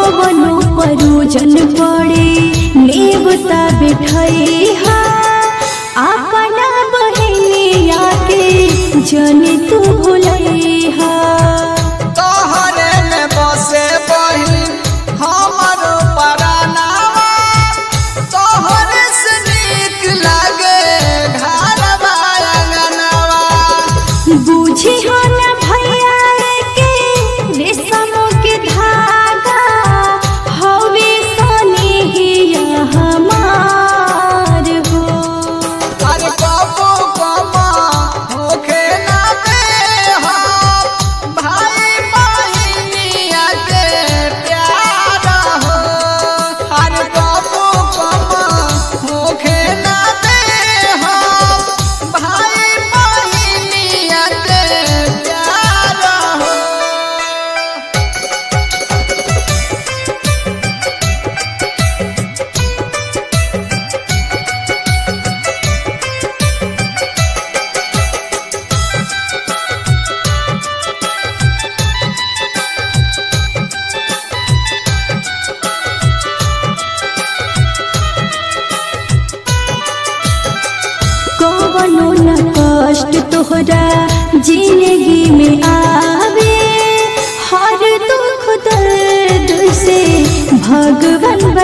कवनो परोजन पड़े नेवता बिठैहा अपना बहनिया के जन तू भुलैहा तोहरे में बसे बहिन हमर परानावा तोहरे से नीक लागे घरवा अंगनवा बुझी हो न भैया के रेशम के धागा हवे सनेहिया हमार हो अरे कबो कमा होखे ना दे हम भाई बहिनिया के प्यार हो अरे कबो कमा होखे ना दे हम भाई बहिनिया के प्यार हो कवनो न कष्ट तोहरा जिंदगी में आवे हर दुख दर्द से भगवान